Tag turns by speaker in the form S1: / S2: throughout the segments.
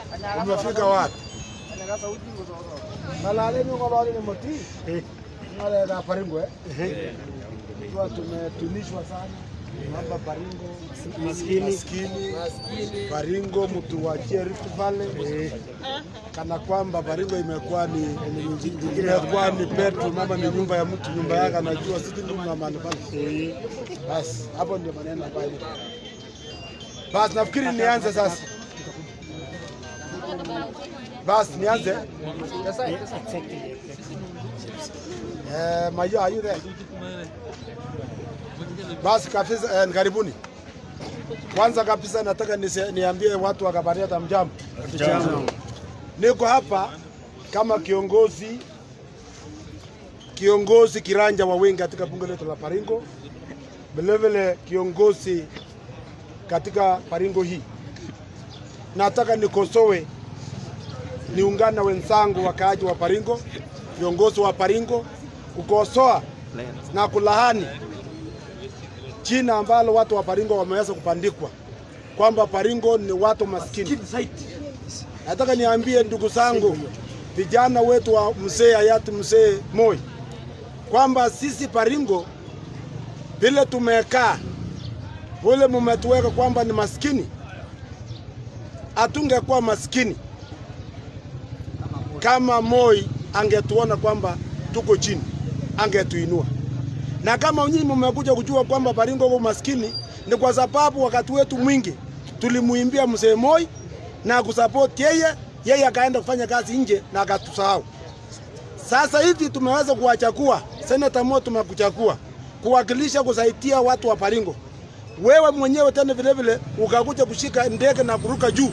S1: Umefika wapi? Malaleni ngoloni ni moti. Ngale na Baringo eh. Tuwa tumetunishwa sana. Mambo Baringo maskini, maskini, Baringo mtu wa Rift Valley kana kwamba Baringo imekuwa ni imekuwa ni petu mama ni nyumba ya mtu nyumba yake anajua sisi ndio na mahali pale. Basi hapo ndio maneno ambayo iko. Basi nafikiri nianze sasa. Basi nianze. Eh, Mayo, are you there? Basi kabisa eh, karibuni. Kwanza kabisa nataka nise- niambie watu wa Kabaria mjambo. Niko hapa kama kiongozi kiongozi kiranja wa wengi katika bunge letu la Baringo, vilevile kiongozi katika Baringo hii. Nataka nikosoe, niungane na wenzangu wakaaji wa Baringo, viongozi wa Baringo, kukosoa na kulahani jina ambalo watu wa Baringo wameweza kupandikwa kwamba Baringo ni watu maskini. Nataka niambie ndugu zangu, vijana wetu wa mzee hayati mzee Moi kwamba sisi Baringo vile tumekaa vile mumetuweka kwamba ni maskini, hatungekuwa maskini kama Moi angetuona kwamba tuko chini, angetuinua. Na kama nyinyi mmekuja kujua kwamba Baringo uko maskini, ni kwa sababu wakati wetu mwingi tulimuimbia mzee Moi na kusupport yeye, yeye akaenda kufanya kazi nje na akatusahau. Sasa hivi tumeweza kuwachagua seneta Mo, tumekuchagua kuwakilisha kusaidia watu wa Baringo. Wewe mwenyewe tena vile vile ukakuja kushika ndege na kuruka juu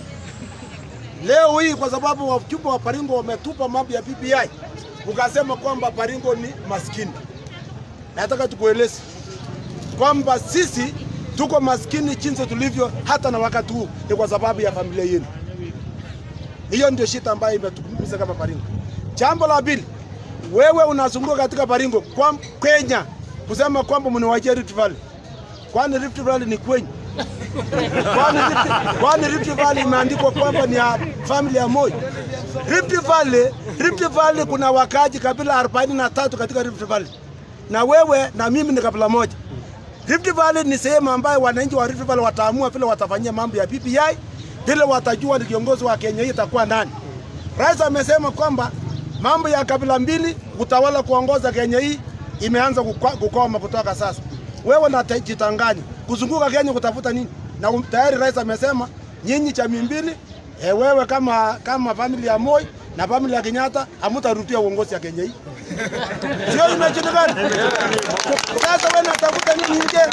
S1: leo hii, kwa sababu wajumbe wa Baringo wametupa mambo ya BBI, ukasema kwamba Baringo ni maskini. Nataka tukueleze kwamba sisi tuko maskini jinsi tulivyo, hata na wakati huu ni kwa sababu ya familia yenu. Hiyo ndio shida ambayo imetukumiza kama Baringo. Jambo la pili, wewe unazunguka katika Baringo kwa Kenya kusema kwamba mnawajia Rift Valley. Kwani Rift Valley ni kwenyu? Kwani Rift, kwani Rift Valley imeandikwa kwamba ni ya familia ya Moi? Rift Valley, Rift Valley kuna wakaji kabila 43 katika Rift Valley. Na wewe na mimi ni kabila moja. Rift Valley ni sehemu ambayo wananchi wa Rift Valley wataamua vile watafanyia mambo ya BBI, vile watajua ni kiongozi wa Kenya hii itakuwa nani. Rais amesema kwamba mambo ya kabila mbili utawala kuongoza Kenya hii imeanza kukwa- kukoma kutoka sasa. Wewe unajitanganya kuzunguka Kenya kutafuta nini? Na um- tayari rais amesema nyinyi chama mbili e, wewe kama kama familia ya Moi na familia ya Kenyatta hamtarudia uongozi ya Kenya hii. Sio imejulikana? Sasa wewe unatafuta nini nje?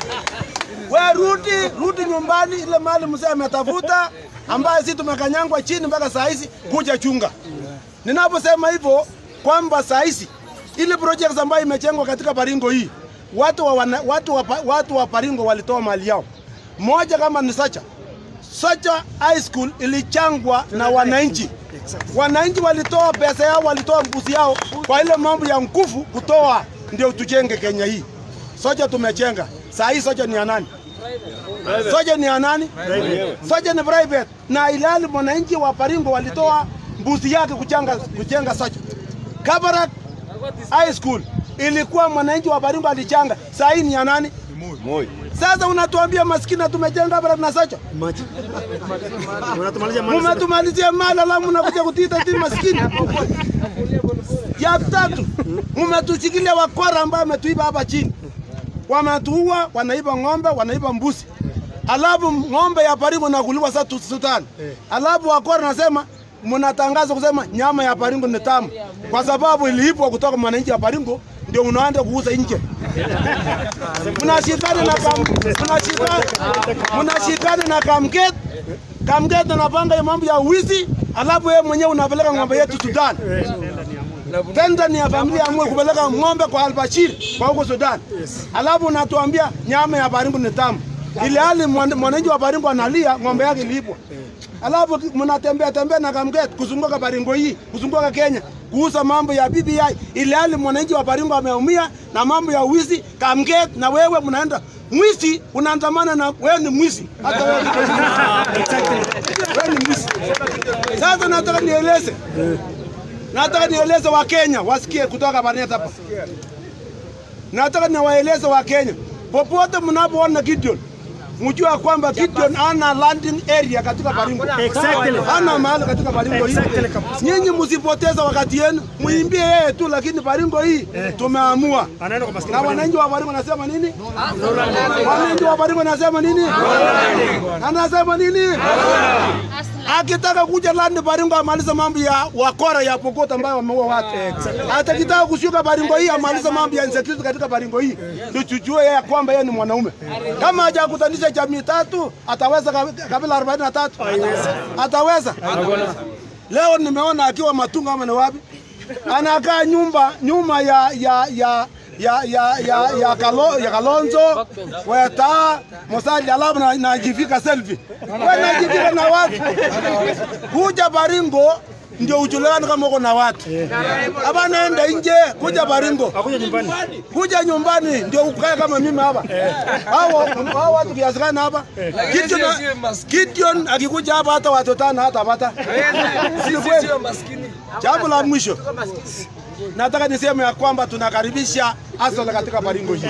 S1: We rudi rudi nyumbani, ile mali mzee ametafuta ambaye sisi tumekanyangwa chini mpaka saa hizi, kuja chunga. Ninaposema hivyo kwamba saa hizi ile project ambayo imejengwa katika Baringo hii watu wa, wana, watu wa, pa- watu wa Baringo walitoa mali yao. Moja kama ni Sacha. Sacha High School ilichangwa na wananchi. Wananchi walitoa pesa yao, walitoa mbuzi yao kwa ile mambo ya nguvu kutoa, ndio tujenge Kenya hii. Soja tumejenga. Saa hii soja ni ya nani? Soja ni ya nani? Soja ni private. Na ilali mwananchi wa Baringo walitoa mbuzi yake kujenga kujenga soja. Kabarak High School ilikuwa mwananchi wa Baringo alichanga. Saa hii ni ya nani?
S2: Moi.
S1: Sasa unatuambia maskini na tumejenga Kabarak na soja.
S2: Unatumalizia mali sasa.
S1: Mumetumalizia mali alafu mnakuja kutiita ti maskini. Ya tatu, mumetushikilia wakora ambao wametuiba hapa chini, wametuua, wanaiba ng'ombe, wanaiba mbuzi, alafu ng'ombe ya Baringo nakuliwa sasa tu- Sudan, alafu wakora nasema mnatangaza kusema nyama ya Baringo ni tamu kwa sababu iliibwa kutoka mwananchi ya Baringo, ndio mnaenda kuuza nje. Mnashikana na kam, mnashikana, mnashikana na Kamket Kamket anapanga hiyo mambo ya uwizi, alafu yeye mwenyewe unapeleka ng'ombe yetu Sudan. Tenda ni ya familia ya Moi kupeleka ng'ombe kwa Albashir kwa huko Sudan. Alafu unatuambia nyama ya Baringo ni tamu. Ile hali mwan- mwananchi wa Baringo analia ng'ombe yake ilipwa. Alafu mnatembea tembea na Kamket kuzunguka Baringo hii, kuzunguka Kenya, kuuza mambo ya BBI. Ile hali mwananchi wa Baringo ameumia na mambo ya wizi. Kamket na wewe mnaenda mwizi, unaandamana na wewe ni mwizi. Hata wewe ni wewe ni mwizi. Sasa nataka nieleze, nataka nieleze Wakenya wasikie kutoka Barnet hapa. Nataka niwaeleze Wakenya popote mnapoona Gideon mjua kwamba Gideon ana landing area katika Baringo.
S2: Exactly.
S1: Hana mahali katika Baringo hii.
S2: Exactly kabisa.
S1: Nyinyi msipoteza wakati yenu, muimbie yeye tu, lakini Baringo hii tumeamua.
S2: Anaenda kwa maskini.
S1: Na wananchi wa Baringo nasema nini? Wananchi wa Baringo nasema nini? Anasema nini? Akitaka kuja land Baringo amalize mambo ya wakora ya Pokot ambayo wameua watu. Atakitaka kushuka Baringo hii amalize mambo ya insecurity katika Baringo hii. Ndio tujue yeye kwamba yeye ni mwanaume. Kama hajakutanisha jamii tatu, ataweza kabi- kabila 43. Ataweza. Leo nimeona akiwa Matunga ama ni wapi? Anakaa nyumba nyuma ya ya ya ya ya ya ya, Kalo, ya Kalonzo Weta Musali alafu na najivika selfie. Wewe najivika na watu. Kuja Baringo ndio ujulikane kama uko na watu. Hapa naenda nje kuja Baringo.
S2: Akuja nyumbani.
S1: Kuja nyumbani ndio ukae kama mimi hapa. Hao hao watu kiasi gani hapa? Gideon Gideon akikuja hapa hata watu tano hata pata. Si kweli? Jambo la mwisho nataka niseme ya kwamba tunakaribisha Asola katika Baringo hii.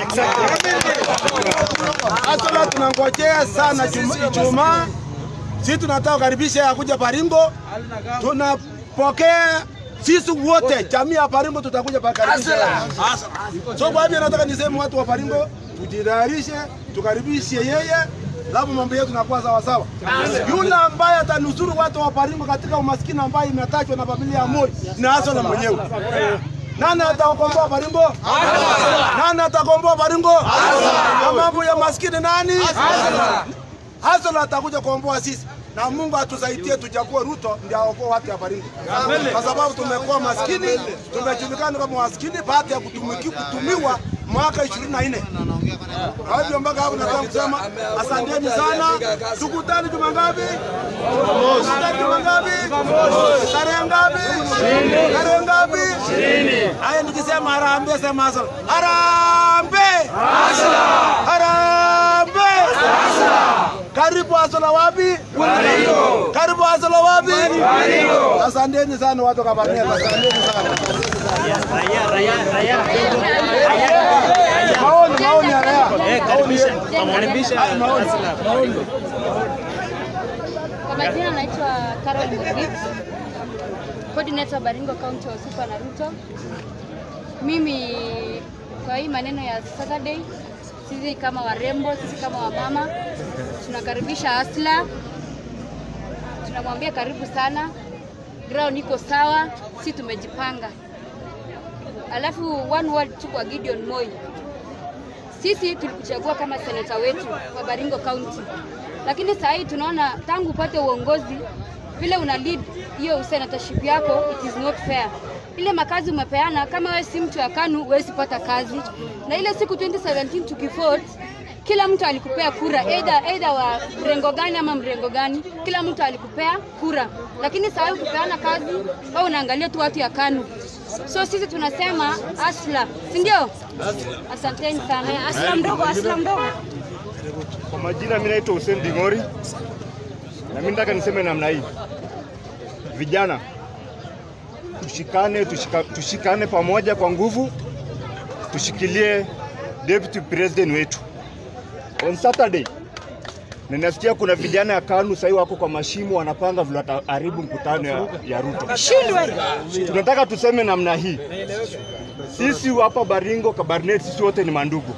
S1: Asola tunangojea sana Juma- Ijumaa, sisi tunataka kukaribisha ya kuja Baringo, tunapokea sisi wote jamii ya Baringo tutakuja pakaribisha. So kwa hivyo nataka niseme watu wa Baringo tujitayarishe, tukaribishe yeye labda mambo yetu nakuwa sawa sawa. Yule ambaye atanusuru watu wa Baringo katika umaskini ambaye imetajwa na familia ya Moi ni Asola mwenyewe. Nani atakomboa Baringo? Nani atakomboa Baringo? Na mambo ya maskini nani? Hasola atakuja kuomboa sisi na Mungu atusaidie tuchague Ruto ndio aokoe watu ya Baringo, kwa sababu tumekuwa maskini, tumejulikana kama maskini baada ya kutumiki, kutumiwa mwaka 24. Kwa hivyo mpaka hapo nataka kusema asanteni sana. Tukutane juma ngapi? Tukutane juma ngapi? Tarehe ngapi? Tarehe ngapi? Haya, nikisema harambee, sema Hasola. Harambee! Harambee! Karibu Hasola wapi? Karibu Hasola wapi? Asanteni sana watu wa Kabarnet, asanteni sana.
S2: Raia, raia, raia.
S1: Maoni, maoni ya raia.
S2: Eh, karibisha. Karibisha.
S1: Maoni.
S3: Kwa majina naitwa Carol Mugit, coordinator Baringo County wa Super na Ruto. Mimi kwa hii maneno ya Saturday, sisi kama warembo, sisi kama wamama tunakaribisha Asla, tunamwambia karibu sana, ground iko sawa, si tumejipanga. Alafu one word tu kwa Gideon Moi, sisi tulikuchagua kama seneta wetu wa Baringo County, lakini saa hii tunaona tangu upate uongozi vile una lead hiyo senatorship yako, it is not fair. Ile makazi umepeana, kama wewe si mtu ya KANU huwezi pata kazi, na ile siku 2017 tukivote kila mtu alikupea kura either, either wa mrengo gani ama mrengo gani, kila mtu alikupea kura, lakini saa hii ukipeana kazi wewe unaangalia tu watu ya KANU. So sisi tunasema asla, si ndio? Asanteni sana. Asla mdogo, asla mdogo.
S4: Kwa majina mimi naitwa Hussein Dingori na mimi nataka niseme namna hii, vijana tushikane, tushika, tushikane pamoja kwa nguvu, tushikilie deputy president wetu. On Saturday ninasikia kuna vijana ya KANU sahii wako kwa mashimo wanapanga vile wataharibu mkutano ya, ya Ruto. Tunataka tuseme namna hii, sisi hapa Baringo Kabarnet, sisi wote ni mandugu.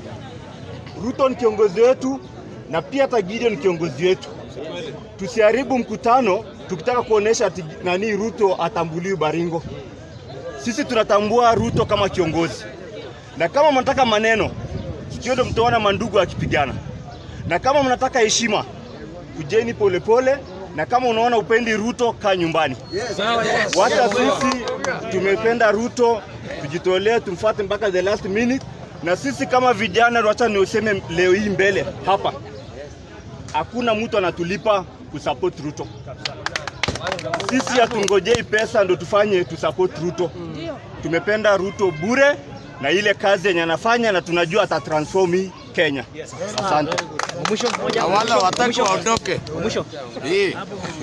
S4: Ruto ni kiongozi wetu na pia hata Gideon ni kiongozi wetu. Tusiharibu mkutano tukitaka kuonesha ati nani Ruto atambuliwi Baringo. Sisi tunatambua Ruto kama kiongozi, na kama mnataka maneno, sikio ndo mtaona mandugu akipigana, na kama mnataka heshima, kujeni polepole, na kama unaona upendi Ruto, kaa nyumbani. Wacha sisi tumependa Ruto, tujitolee tumfuate mpaka the last minute. Na sisi kama vijana, wacha niuseme leo hii mbele hapa, hakuna mtu anatulipa kusupport Ruto. Sisi hatungojei pesa ndo tufanye tusupport Ruto. Tumependa Ruto bure na ile kazi yenye anafanya, na tunajua atatransform hii Kenya. Asante.
S2: Mwisho mmoja.
S5: wala wataki waondoke.
S2: Mwisho.
S5: Hii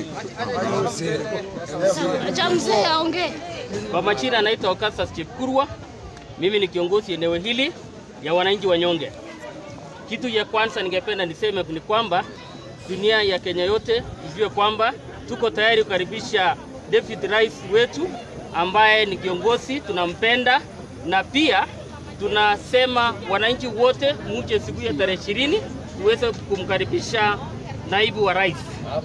S6: Acha mzee aongee.
S7: Kwa majina anaitwa Okasas Chepkurwa. Mimi ni kiongozi eneo hili ya wananchi wanyonge. Kitu ya kwanza ningependa niseme ni kwamba dunia ya Kenya yote ijue kwamba tuko tayari kukaribisha David Rais wetu ambaye ni kiongozi tunampenda, na pia tunasema wananchi wote muje siku ya tarehe ishirini tuweze kumkaribisha naibu wa rais.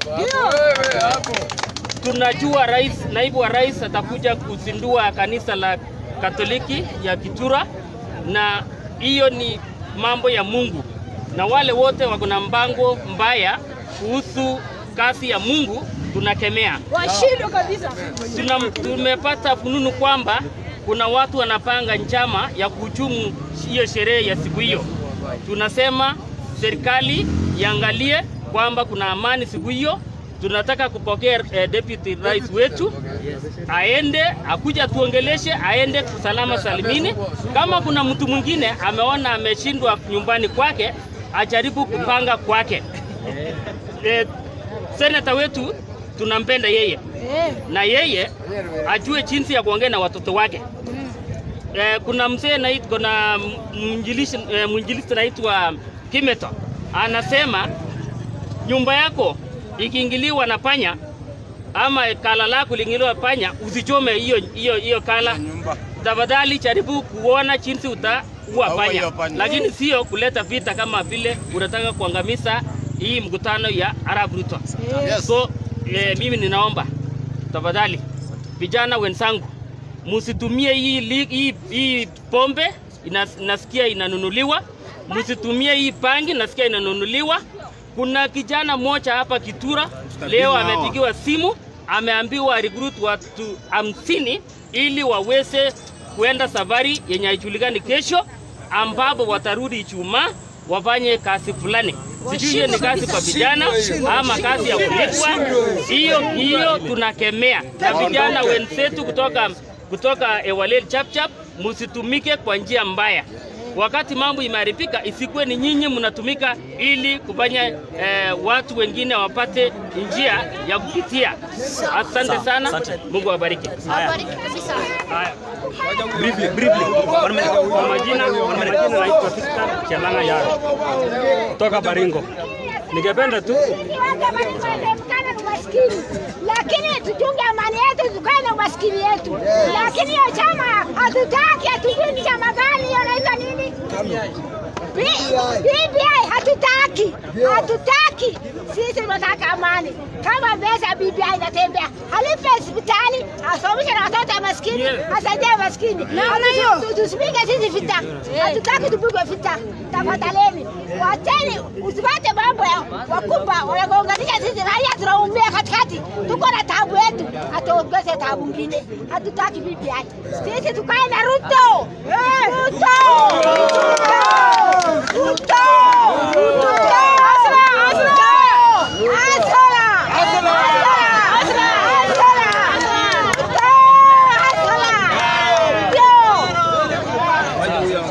S7: Tunajua rais, naibu wa rais atakuja kuzindua kanisa la Katoliki ya Kitura, na hiyo ni mambo ya Mungu, na wale wote wako na mpango mbaya kuhusu kazi ya Mungu tunakemea.
S6: Washindwe kabisa.
S7: Tuna, tumepata fununu kwamba kuna watu wanapanga njama ya kuhujumu hiyo sherehe ya siku hiyo. Tunasema serikali iangalie kwamba kuna amani siku hiyo. Tunataka kupokea eh, deputy rais wetu aende akuja tuongeleshe, aende salama salimini. Kama kuna mtu mwingine ameona ameshindwa nyumbani kwake, ajaribu kupanga kwake. Eh, seneta wetu tunampenda yeye
S6: Eh,
S7: na yeye ajue jinsi ya kuongea na watoto wake. Eh, kuna mzee nait, kuna mwinjilisti eh, mwinjilisti anaitwa Kimeto anasema nyumba yako ikiingiliwa na panya ama kala lako liingiliwa panya, usichome hiyo hiyo hiyo kala. Tafadhali jaribu kuona jinsi utaua
S5: Ua
S7: panya,
S5: hiyo panya.
S7: lakini sio kuleta vita kama vile unataka kuangamiza hii mkutano ya Arab Ruto.
S5: Yes.
S7: So eh, mimi ninaomba tafadhali vijana wenzangu msitumie hii, li- hii, hii pombe ina, nasikia inanunuliwa, msitumie hii bangi nasikia inanunuliwa. Kuna kijana mmoja hapa Kitura leo
S5: hawa.
S7: amepigiwa simu, ameambiwa recruit watu hamsini ili waweze kuenda safari yenye haijulikani kesho, ambapo watarudi Ijumaa wafanye kazi fulani. Sijui hiyo ni kazi kwa vijana ama kazi ya kulipwa. Hiyo hiyo tunakemea, na vijana wenzetu kutoka kutoka Ewalel Chapchap, msitumike kwa njia mbaya. Wakati mambo imeharibika, isikuwe ni nyinyi mnatumika ili kufanya eh, watu wengine wapate njia ya kupitia. Asante sana, Mungu awabariki.
S6: awabariki kabisa.
S7: Haya.
S2: Briefly, briefly. One minute.
S7: Kwa majina, kwa majina naitwa Victor Chelanga Yaro kutoka Baringo. Ningependa tu
S8: Tuepukane na umaskini, lakini tuchunge amani yetu, tukae na umaskini yetu. Lakini hiyo chama hatutaki, hatujui ni chama gani, hiyo inaitwa nini? B- BBI hatutaki, hatutaki. Sisi tunataka amani. Kama pesa BBI inatembea, alipe hospitali, asomeshe na watoto ya maskini, asaidie maskini. Hatu- Tusipige sisi vita, hatutaki tupigwe vita. Tafadhaleni, wacheni, usipate mambo ya wakubwa wanagonganisha sisi raia, tunaumia katikati, tuko na tabu yetu, hatuongeze tabu ngine. Hatutaki BBI, sisi tukae na Ruto. Ruto! Ruto! Ruto! Ruto! Asra! Asra! Asra! Asra! Asra! Asra! Ruto! Asra! Ruto!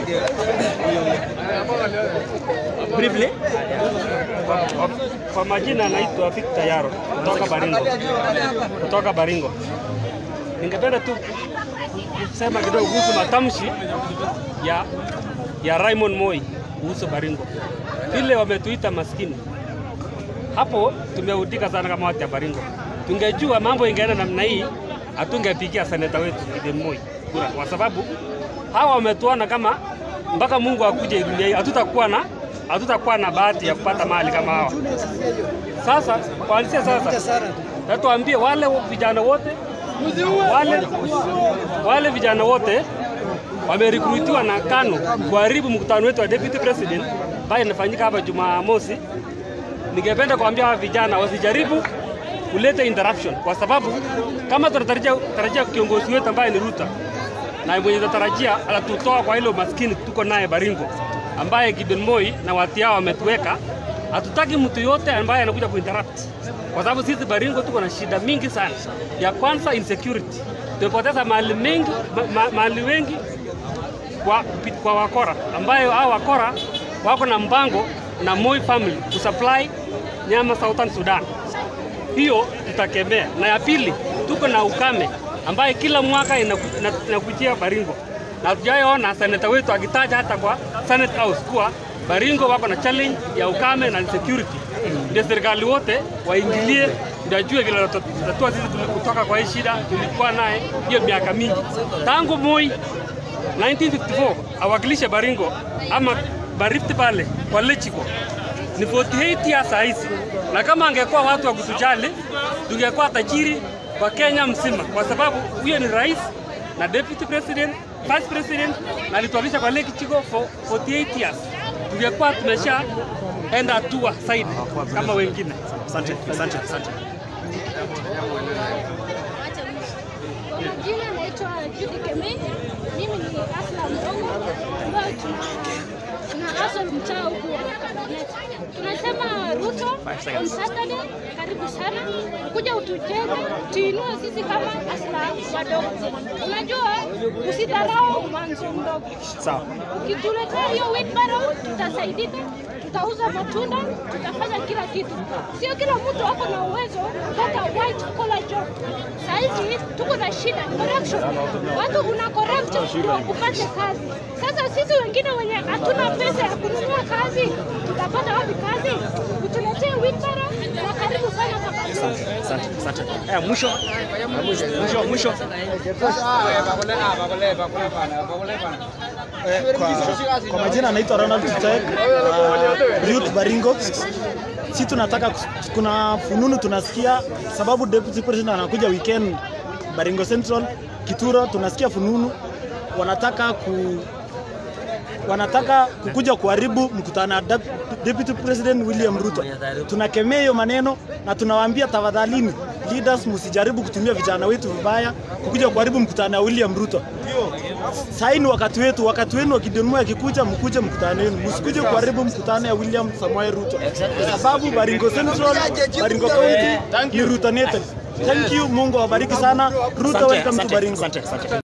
S7: briefly. Kwa, kwa majina naitwa Victor Yaro kutoka Baringo, kutoka Baringo. Ningependa tu kusema kidogo kuhusu matamshi ya ya Raymond Moi kuhusu Baringo, vile wametuita maskini. Hapo tumeudika sana kama watu ya Baringo. Tungejua mambo ingeenda namna hii, hatungepigia seneta wetu Gideon Moi kura, kwa sababu hawa wametuona kama mpaka Mungu akuje dunia hii, hatutakuwa na hatutakuwa na bahati ya kupata mali kama hawa. Sasa kuanzia sasa, natuambie wale vijana wote wale, wale vijana wote wamerekrutiwa na KANU kuharibu mkutano wetu wa deputy president ambaye inafanyika hapa Jumamosi. Ningependa kuambia hawa vijana wasijaribu kuleta interruption, kwa sababu kama tunatarajia tarajia kiongozi wetu ambaye ni Ruto na mwenye tunatarajia atatutoa kwa ile umaskini tuko naye Baringo, ambaye Gideon Moi na watu hao wametuweka. Hatutaki mtu yote ambaye anakuja kuinterrupt, kwa sababu sisi Baringo tuko na shida mingi sana. Ya kwanza insecurity, tumepoteza mali mengi ma, ma, mali wengi kwa, kwa wakora ambayo hao wakora wako na mpango na Moi family kusupply nyama Southern Sudan. Hiyo tutakemea. Na ya pili, tuko na ukame ambaye kila mwaka inaku- ina- inakujia Baringo, na hatujaona seneta wetu akitaja hata kwa Senate House kuwa Baringo wako na challenge ya ukame na security. Ndio serikali wote waingilie, ndio ajue vile tutatua sisi tuli- kutoka kwa hii shida tulikuwa naye hiyo miaka mingi tangu Moi 1954 awakilishe Baringo ama Barift pale kwa Lechiko ni 48 years saa hizi, na kama angekuwa watu wa kutujali tungekuwa tajiri kwa Kenya mzima, kwa sababu huyo ni rais na deputy president, vice president na alitualisha kwa Lechiko for 48 years, tungekuwa tumesha enda hatua zaidi kama wengine.
S2: Asante, asante, asante.
S6: Kwa majina naitwa Judy Kemei. Mimi ni Asla Mrongo ambayo tuna tuna asol mtaa huku wa Kabarnet. Tunasema Ruto on Saturday, karibu sana kuja utujenge, tuinue sisi kama Asla wadogo. Unajua, usidharau mwanzo mdogo.
S2: Sawa.
S6: Ukituletea hiyo wheelbarrow tutasaidika, tutauza matunda, tutafanya kila kitu. Sio kila mtu ako na uwezo kupata white collar job. Saizi tuko na shida corruption, watu una corrupt ndio upate kazi. Sasa sisi wengine wenye hatuna pesa ya kununua kazi, tutapata wapi kazi? Utuletee wheelbarrow na karibu sana Kabarnet.
S2: Asante, asante. Eh, mwisho. Mwisho, mwisho.
S5: Eh, kwa, kwa majina anaitwa Ronald Tutek, uh, Youth Baringo. Si tunataka kus- kuna fununu tunasikia sababu deputy president anakuja weekend Baringo Central Kituro, tunasikia fununu wanataka ku wanataka kukuja kuharibu mkutano wa dep- deputy president William Ruto. Tunakemea hiyo maneno na tunawaambia tafadhalini, leaders msijaribu kutumia vijana wetu vibaya kukuja kuharibu mkutano wa William Ruto. Sasa ni wakati wetu, wakati wenu wa Gideon Moi akikuja, mkuje mkutano wenu, msikuje kuharibu mkutano ya William Samoei Ruto, kwa sababu Baringo Central, Baringo County ni Ruto native. Thank you, Mungu awabariki sana. Ruto,
S2: Asante,
S5: welcome to
S2: asante,
S5: Baringo.
S2: asante, asante.